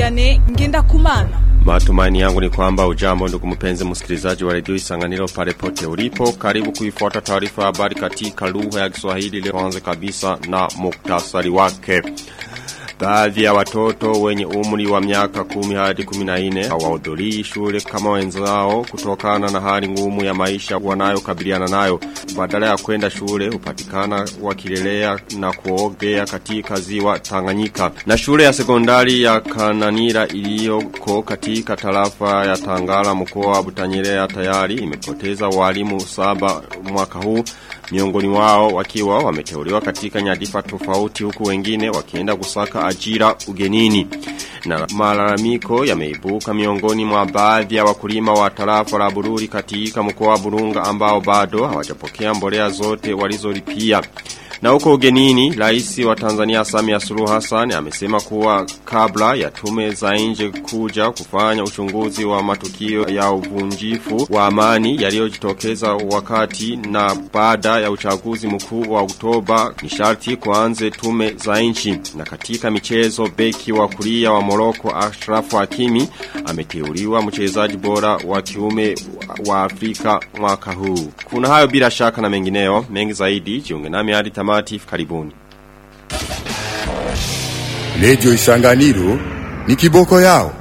Vianney Ngenda Kumana. Matumaini yangu ni kwamba ujambo ndugu mpenzi msikilizaji wa redio Isanganiro pale pote ulipo. Karibu kuifuata taarifa habari katika lugha ya Kiswahili leo kwanza kabisa na muktasari wake. Baadhi ya watoto wenye umri wa miaka kumi hadi 14 hawahudhurii shule kama wenzao kutokana na hali ngumu ya maisha wanayokabiliana nayo. Badala ya kwenda shule hupatikana wakilelea na kuogea katika ziwa Tanganyika. Na shule ya sekondari ya Kananira iliyoko katika tarafa ya Tangara mkoa wa Butanyerera tayari imepoteza walimu saba mwaka huu miongoni wao wakiwa wameteuliwa katika nyadifa tofauti huku wengine wakienda kusaka ajira ugenini. Na malalamiko yameibuka miongoni mwa baadhi ya wakulima wa tarafa la Bururi katika mkoa wa Burunga ambao bado hawajapokea mbolea zote walizolipia. Na huko ugenini, rais wa Tanzania Samia Suluhu Hassan amesema kuwa kabla ya tume za nje kuja kufanya uchunguzi wa matukio ya uvunjifu wa amani yaliyojitokeza wakati na baada ya uchaguzi mkuu wa Oktoba ni sharti kuanze tume za nchi. Na katika michezo beki wa kulia wa Morocco Ashraf Hakimi ameteuliwa mchezaji bora wa kiume wa Afrika mwaka huu. Kuna hayo bila shaka na mengineo, mengi zaidi jiunge nami hadi tamati karibuni. Radio Isanganiro ni kiboko yao.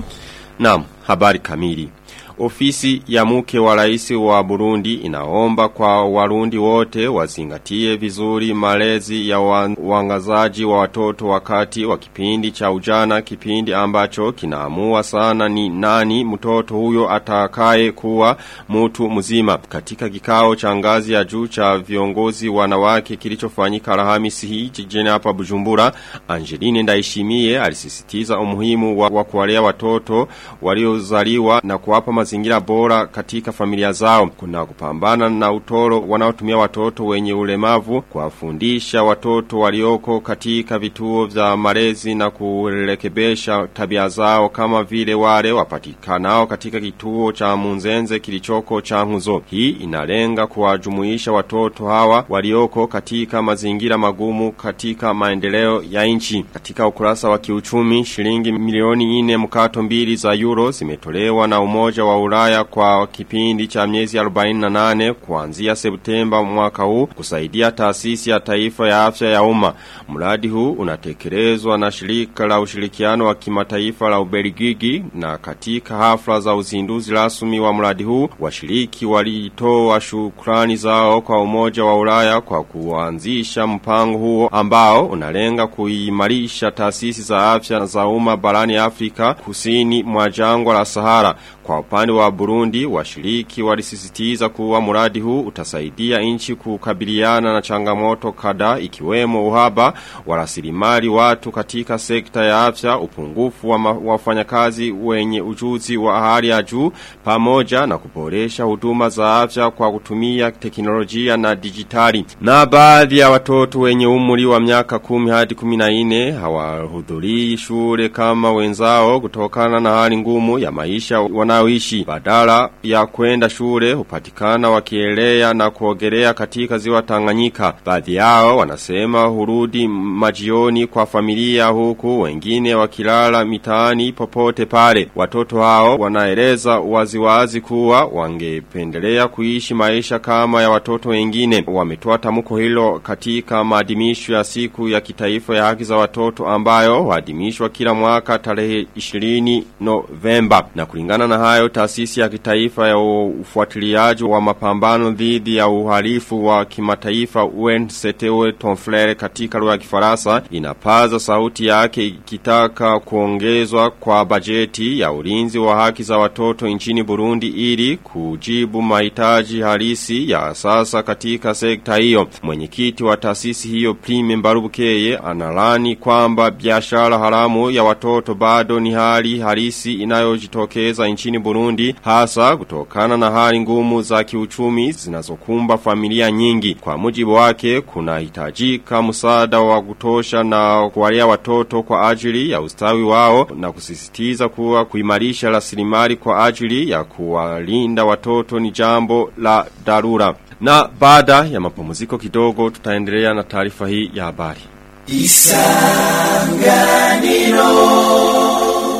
Naam, habari kamili. Ofisi ya mke wa rais wa Burundi inaomba kwa warundi wote wazingatie vizuri malezi ya wangazaji wa watoto wakati wa kipindi cha ujana kipindi ambacho kinaamua sana ni nani mtoto huyo atakaye kuwa mtu mzima. Katika kikao cha ngazi ya juu cha viongozi wanawake kilichofanyika Alhamisi hii jijini hapa Bujumbura, Angeline Ndaishimie alisisitiza umuhimu wa, wa kuwalea watoto waliozaliwa na kuwapa mazingira bora katika familia zao. Kuna kupambana na utoro wanaotumia watoto wenye ulemavu, kuwafundisha watoto walioko katika vituo vya malezi na kurekebesha tabia zao kama vile wale wapatikanao katika kituo cha Munzenze kilichoko cha Nkuzo. Hii inalenga kuwajumuisha watoto hawa walioko katika mazingira magumu katika maendeleo ya nchi. Katika ukurasa wa kiuchumi, shilingi milioni 4 mkato mbili za euro zimetolewa na umoja wa Ulaya kwa kipindi cha miezi 48 kuanzia Septemba mwaka huu kusaidia taasisi ya taifa ya afya ya umma. Mradi huu unatekelezwa na shirika la ushirikiano wa kimataifa la Ubelgiji na katika hafla za uzinduzi rasmi wa mradi huu washiriki walitoa shukrani zao kwa umoja wa Ulaya kwa kuanzisha mpango huo ambao unalenga kuimarisha taasisi za afya za umma barani Afrika kusini mwa jangwa la Sahara. Kwa upande wa Burundi, washiriki walisisitiza kuwa mradi huu utasaidia nchi kukabiliana na changamoto kadhaa ikiwemo uhaba wa rasilimali watu katika sekta ya afya, upungufu wa wafanyakazi wenye ujuzi wa hali ya juu pamoja na kuboresha huduma za afya kwa kutumia teknolojia na dijitali. Na baadhi ya watoto wenye umri wa miaka kumi hadi 14 hawahudhurii shule kama wenzao kutokana na hali ngumu ya maisha wanaoishi. Badala ya kwenda shule hupatikana wakielea na kuogelea katika ziwa Tanganyika. Baadhi yao wanasema hurudi majioni kwa familia huku wengine wakilala mitaani popote pale. Watoto hao wanaeleza waziwazi kuwa wangependelea kuishi maisha kama ya watoto wengine. Wametoa tamko hilo katika maadhimisho ya siku ya kitaifa ya haki za watoto ambayo huadhimishwa kila mwaka tarehe 20 Novemba. Na kulingana na hayo taasisi ya kitaifa ya ufuatiliaji wa mapambano dhidi ya uhalifu wa kimataifa UNCTO Tonflere katika lugha ya Kifaransa inapaza sauti yake ikitaka kuongezwa kwa bajeti ya ulinzi wa haki za watoto nchini Burundi ili kujibu mahitaji halisi ya sasa katika sekta hiyo. Mwenyekiti wa taasisi hiyo Prime Mbarubukeye analani kwamba biashara haramu ya watoto bado ni hali halisi inayojitokeza nchini Burundi hasa kutokana na hali ngumu za kiuchumi zinazokumba familia nyingi. Kwa mujibu wake kuna hitajika msaada wa kutosha na kuwalea watoto kwa ajili ya ustawi wao na kusisitiza kuwa kuimarisha rasilimali kwa ajili ya kuwalinda watoto ni jambo la dharura. Na baada ya mapumziko kidogo tutaendelea na taarifa hii ya habari. Isanganiro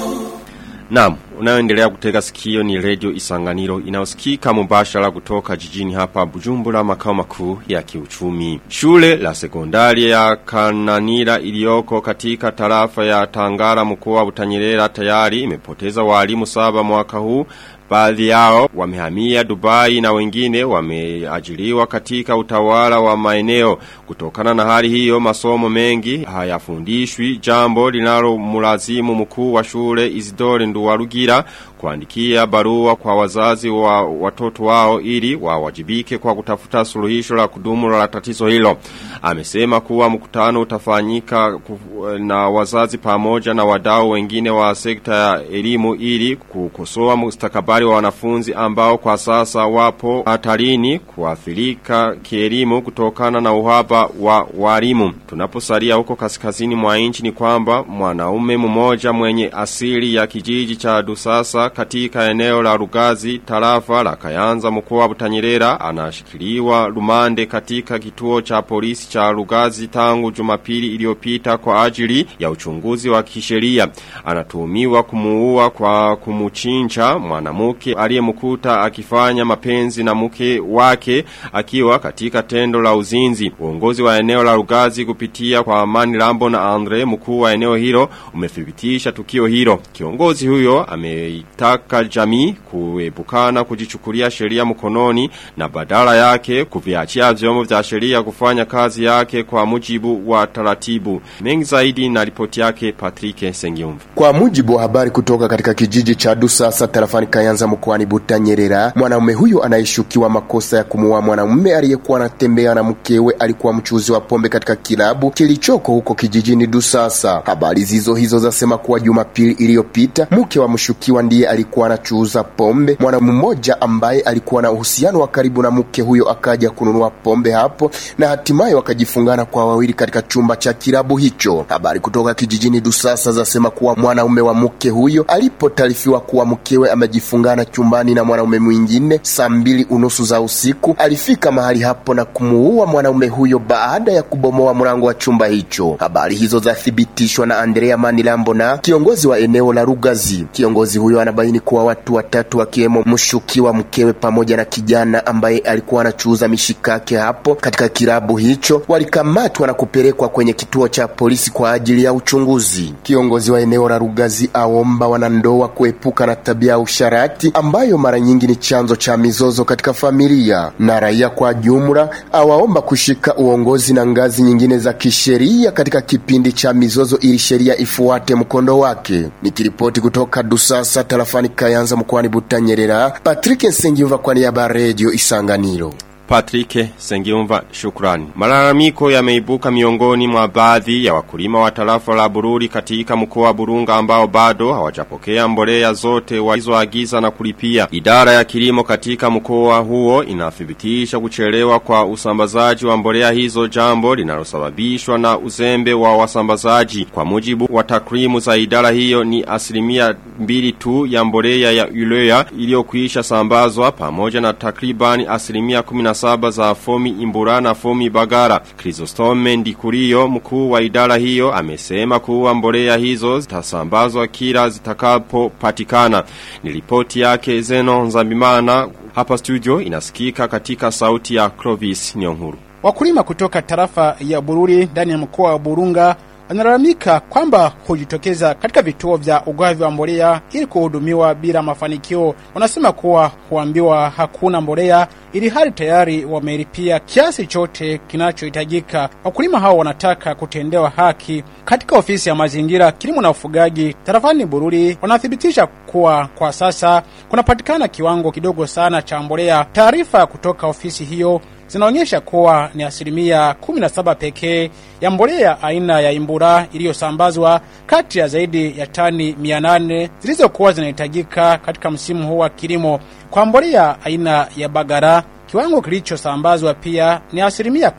Naam, unayoendelea kutega sikio ni Radio Isanganiro inayosikika mubashara kutoka jijini hapa Bujumbura makao makuu ya kiuchumi. Shule la sekondari ya Kananira iliyoko katika tarafa ya Tangara mkoa wa Butanyerera tayari imepoteza walimu saba mwaka huu Baadhi yao wamehamia Dubai na wengine wameajiriwa katika utawala wa maeneo. Kutokana na hali hiyo masomo mengi hayafundishwi jambo linalo mulazimu mkuu wa shule Isidore Nduwarugira kuandikia barua kwa wazazi wa watoto wao ili wawajibike kwa kutafuta suluhisho la kudumu la tatizo hilo. Amesema kuwa mkutano utafanyika na wazazi pamoja na wadau wengine wa sekta ya elimu ili kukosoa mustakabali wa wanafunzi ambao kwa sasa wapo hatarini kuathirika kielimu kutokana na uhaba wa walimu. Tunaposalia huko kaskazini mwa nchi ni kwamba mwanaume mmoja mwenye asili ya kijiji cha Dusasa katika eneo la Rugazi tarafa la Kayanza mkoa wa Butanyerera anashikiliwa rumande katika kituo cha polisi cha Rugazi tangu Jumapili iliyopita kwa ajili ya uchunguzi wa kisheria. Anatuhumiwa kumuua kwa kumuchinja mwanamke aliyemkuta akifanya mapenzi na mke wake akiwa katika tendo la uzinzi. Uongozi wa eneo la Rugazi kupitia kwa Amani Lambo na Andre mkuu wa eneo hilo umethibitisha tukio hilo. Kiongozi huyo ameitaka jamii kuepukana kujichukulia sheria mkononi na badala yake kuviachia vyombo vya sheria kufanya kazi yake kwa mujibu wa taratibu. Mengi zaidi na ripoti yake Patrick Sengiumva. Kwa mujibu wa habari kutoka katika kijiji cha Dusasa tarafani Kayanza mkoani Butanyerera, mwanaume huyo anayeshukiwa makosa ya kumuua mwanamume aliyekuwa anatembea na mkewe alikuwa mchuzi wa pombe katika kilabu kilichoko huko kijijini Dusasa. Habari zizo hizo zasema kuwa Jumapili iliyopita mke wa mshukiwa ndiye alikuwa anachuuza pombe. Mwanamume mmoja ambaye alikuwa na uhusiano wa karibu na mke huyo akaja kununua pombe hapo na hatimaye wakajifungana kwa wawili katika chumba cha kilabu hicho. Habari kutoka kijijini Dusasa zasema kuwa mwanaume wa mke huyo alipotaarifiwa kuwa mkewe amejifungana chumbani na mwanaume mwingine saa mbili unusu za usiku, alifika mahali hapo na kumuua mwanaume huyo baada ya kubomoa mlango wa chumba hicho. Habari hizo zathibitishwa na Andrea Manilambo na kiongozi wa eneo la Rugazi. Kiongozi huyo anabaini kuwa watu watatu wakiwemo mshukiwa mkewe pamoja na kijana ambaye alikuwa anachuuza mishikake hapo katika kilabu hicho walikamatwa na kupelekwa kwenye kituo cha polisi kwa ajili ya uchunguzi. Kiongozi wa eneo la Rugazi aomba wanandoa kuepuka na tabia ya usharati ambayo mara nyingi ni chanzo cha mizozo katika familia, na raia kwa jumla awaomba kushika uongozi na ngazi nyingine za kisheria katika kipindi cha mizozo ili sheria ifuate mkondo wake. Nikiripoti kutoka Dusasa tarafani Kayanza mkoani Butanyerera, Patrick Nsengiva kwa niaba ya Radio Isanganiro. Patrick Sengiumva shukrani. Malalamiko yameibuka miongoni mwa baadhi ya wakulima wa tarafa la Bururi katika mkoa wa Burunga ambao bado hawajapokea mbolea zote walizoagiza na kulipia. Idara ya kilimo katika mkoa huo inathibitisha kuchelewa kwa usambazaji wa mbolea hizo jambo linalosababishwa na uzembe wa wasambazaji. Kwa mujibu wa takrimu za idara hiyo ni asilimia mbili tu ya mbolea ya urea iliyokuisha sambazwa pamoja na takribani asilimia 17 za fomi imbura na fomi bagara. Chrysostome Ndikurio mkuu wa idara hiyo amesema kuwa mbolea hizo zitasambazwa kila zitakapo patikana. Ni ripoti yake Zeno Nzambimana hapa studio inasikika katika sauti ya Clovis Nyonguru. Wakulima kutoka tarafa ya Bururi ndani ya mkoa wa Burunga wanalalamika kwamba hujitokeza katika vituo vya ugavi wa mbolea ili kuhudumiwa bila mafanikio. Wanasema kuwa huambiwa hakuna mbolea ili hali tayari wamelipia kiasi chote kinachohitajika. Wakulima hao wanataka kutendewa haki. Katika ofisi ya mazingira, kilimo na ufugaji tarafani Bururi wanathibitisha kuwa kwa sasa kunapatikana kiwango kidogo sana cha mbolea. Taarifa kutoka ofisi hiyo zinaonyesha kuwa ni asilimia 17 pekee ya mbolea aina ya imbura iliyosambazwa kati ya zaidi ya tani 800 zilizokuwa zinahitajika katika msimu huu wa kilimo. Kwa mbolea aina ya bagara kiwango kilichosambazwa pia ni asilimia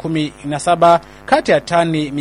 17 kati ya tani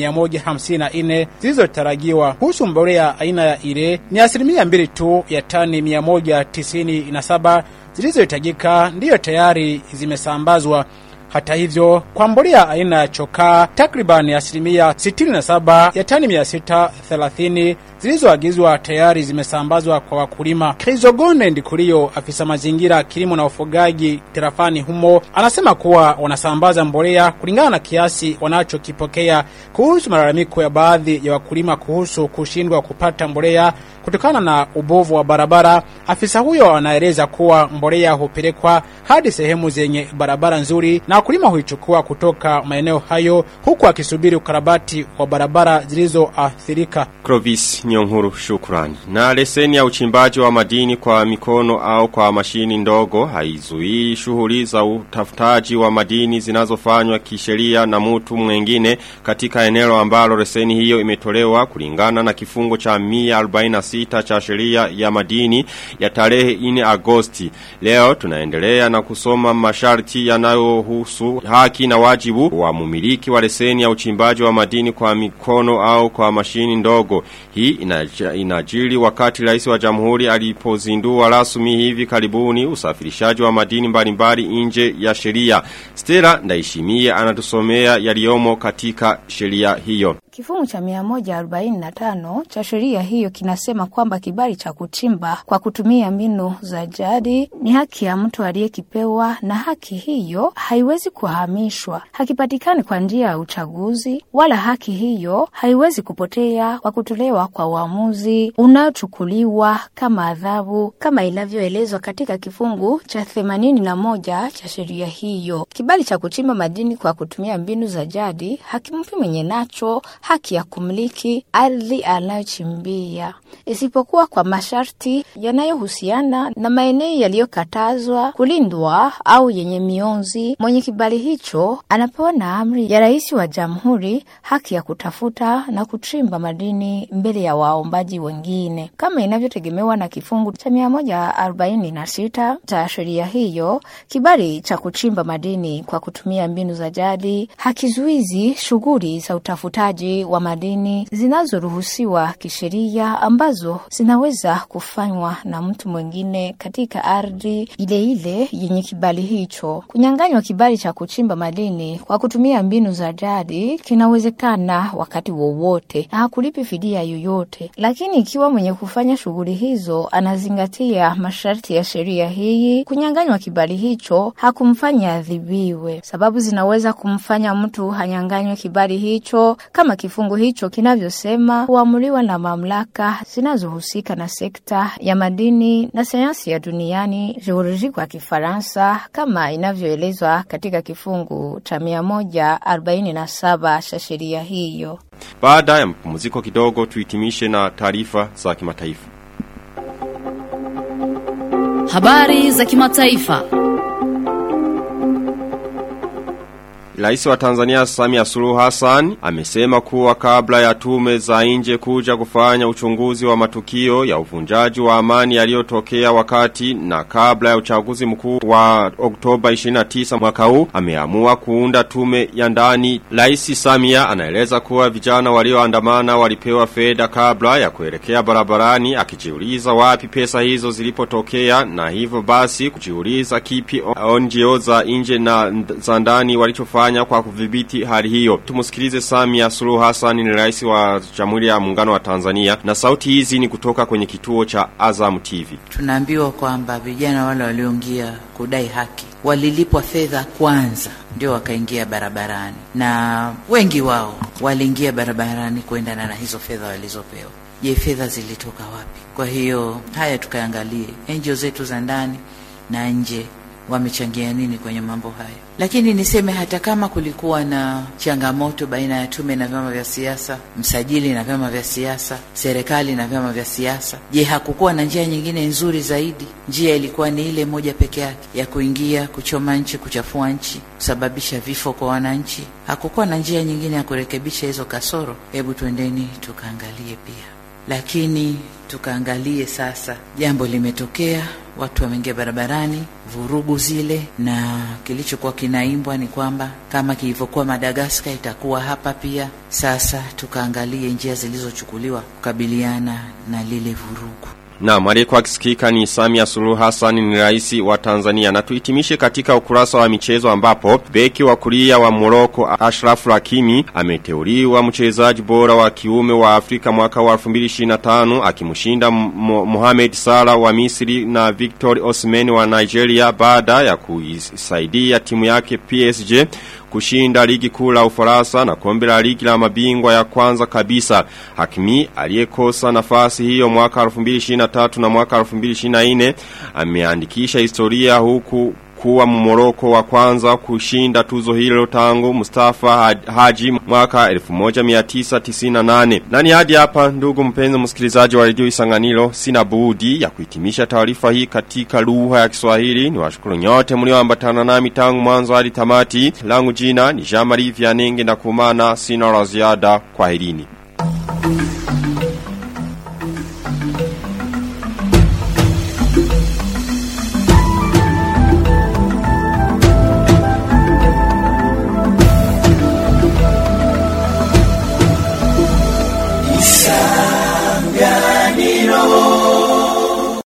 154 zilizotarajiwa. Kuhusu mbolea aina ya ile ni asilimia mbili tu ya tani 197 zilizohitajika ndiyo tayari zimesambazwa. Hata hivyo, kwa mbolea aina ya chokaa takriban asilimia 67 ya tani 630 zilizoagizwa tayari zimesambazwa kwa wakulima. Krizogone Ndikurio, afisa mazingira, kilimo na ufugaji tarafani humo, anasema kuwa wanasambaza mbolea kulingana na kiasi wanachokipokea. Kuhusu malalamiko ya baadhi ya wakulima kuhusu kushindwa kupata mbolea kutokana na ubovu wa barabara, afisa huyo anaeleza kuwa mbolea hupelekwa hadi sehemu zenye barabara nzuri na wakulima huichukua kutoka maeneo hayo, huku akisubiri ukarabati wa barabara zilizoathirika. Clovis Nyonguru shukrani. Na leseni ya uchimbaji wa madini kwa mikono au kwa mashini ndogo haizuii shughuli za utafutaji wa madini zinazofanywa kisheria na mtu mwengine katika eneo ambalo leseni hiyo imetolewa kulingana na kifungo cha 146 cha sheria ya madini ya tarehe 4 Agosti. Leo tunaendelea na kusoma masharti yanayohusu haki na wajibu wa mumiliki wa leseni ya uchimbaji wa madini kwa mikono au kwa mashini ndogo. Hii inaja- inajiri wakati rais wa jamhuri alipozindua rasmi hivi karibuni usafirishaji wa madini mbalimbali nje ya sheria. Stella Ndaishimie anatusomea yaliyomo katika sheria hiyo. Kifungu cha 145 cha sheria hiyo kinasema kwamba kibali cha kuchimba kwa kutumia mbinu za jadi ni haki ya mtu aliyekipewa, na haki hiyo haiwezi kuhamishwa, hakipatikani kwa njia ya uchaguzi, wala haki hiyo haiwezi kupotea kwa kutolewa kwa uamuzi unaochukuliwa kama adhabu, kama inavyoelezwa katika kifungu cha 81 cha sheria hiyo. Kibali cha kuchimba madini kwa kutumia mbinu za jadi hakimpi mwenye nacho haki ya kumiliki ardhi anayochimbia isipokuwa kwa masharti yanayohusiana na maeneo yaliyokatazwa kulindwa au yenye mionzi. Mwenye kibali hicho anapewa na amri ya rais wa jamhuri haki ya kutafuta na kuchimba madini mbele ya waombaji wengine kama inavyotegemewa na kifungu cha 146 cha sheria hiyo. Kibali cha kuchimba madini kwa kutumia mbinu za jadi hakizuizi shughuli za utafutaji wa madini zinazoruhusiwa kisheria ambazo zinaweza kufanywa na mtu mwingine katika ardhi ile ile yenye kibali hicho. Kunyang'anywa kibali cha kuchimba madini kwa kutumia mbinu za jadi kinawezekana wakati wowote na hakulipi fidia yoyote, lakini ikiwa mwenye kufanya shughuli hizo anazingatia masharti ya sheria hii, kunyang'anywa kibali hicho hakumfanya adhibiwe. Sababu zinaweza kumfanya mtu hanyang'anywe kibali hicho kama kifungu hicho kinavyosema, huamuliwa na mamlaka zinazohusika na sekta ya madini na sayansi ya duniani, geoloji kwa Kifaransa, kama inavyoelezwa katika kifungu cha 147 cha sheria hiyo. Baada ya mpumziko kidogo tuhitimishe na taarifa za kimataifa. Habari za kimataifa. Rais wa Tanzania Samia Suluhu Hassan amesema kuwa kabla ya tume za nje kuja kufanya uchunguzi wa matukio ya uvunjaji wa amani yaliyotokea wakati na kabla ya uchaguzi mkuu wa Oktoba 29 mwaka huu ameamua kuunda tume ya ndani. Rais Samia anaeleza kuwa vijana walioandamana walipewa fedha kabla ya kuelekea barabarani akijiuliza wapi pesa hizo zilipotokea na hivyo basi kujiuliza kipi NGO za nje na za ndani walichofanya kwa kudhibiti hali hiyo. Tumusikilize Samia Suluhu Hassan ni rais wa Jamhuri ya Muungano wa Tanzania na sauti hizi ni kutoka kwenye kituo cha Azam TV. Tunaambiwa kwamba vijana wale walioingia kudai haki walilipwa fedha kwanza ndio wakaingia barabarani, na wengi wao waliingia barabarani kuendana na hizo fedha walizopewa. Je, fedha zilitoka wapi? Kwa hiyo haya tukaangalie NGO zetu za ndani na nje wamechangia nini kwenye mambo hayo. Lakini niseme hata kama kulikuwa na changamoto baina ya tume na vyama vya siasa, msajili na vyama vya siasa, serikali na vyama vya siasa, je, hakukuwa na njia nyingine nzuri zaidi? Njia ilikuwa ni ile moja peke yake ya kuingia, kuchoma nchi, kuchafua nchi, kusababisha vifo kwa wananchi? Hakukuwa na njia nyingine ya kurekebisha hizo kasoro? Hebu twendeni tukaangalie pia lakini tukaangalie sasa, jambo limetokea, watu wameingia barabarani, vurugu zile, na kilichokuwa kinaimbwa ni kwamba kama kilivyokuwa Madagaskar itakuwa hapa pia. Sasa tukaangalie njia zilizochukuliwa kukabiliana na lile vurugu. Na aliyekuwa akisikika ni Samia Suluhu Hassan ni rais wa Tanzania. Na tuhitimishe katika ukurasa wa michezo ambapo beki wa kulia wa Morocco Ashraf Hakimi ameteuliwa mchezaji bora wa kiume wa Afrika mwaka wa 2025 akimshinda Mohamed Salah wa Misri na Victor Osimhen wa Nigeria baada ya kuisaidia timu yake PSG kushinda ligi kuu la Ufaransa na kombe la ligi la mabingwa ya kwanza kabisa. Hakimi aliyekosa nafasi hiyo mwaka 2023 na mwaka 2024 ameandikisha historia huku kuwa mmoroko wa kwanza kushinda tuzo hilo tangu Mustafa Haji mwaka 1998. Nani hadi hapa ndugu mpenzi msikilizaji wa redio Isanganiro sina budi ya kuhitimisha taarifa hii katika lugha ya Kiswahili. Ni washukuru nyote mlioambatana nami tangu mwanzo hadi tamati. Langu jina ni Jean-Marie Vianenge na kumana sina la ziada kwa helini.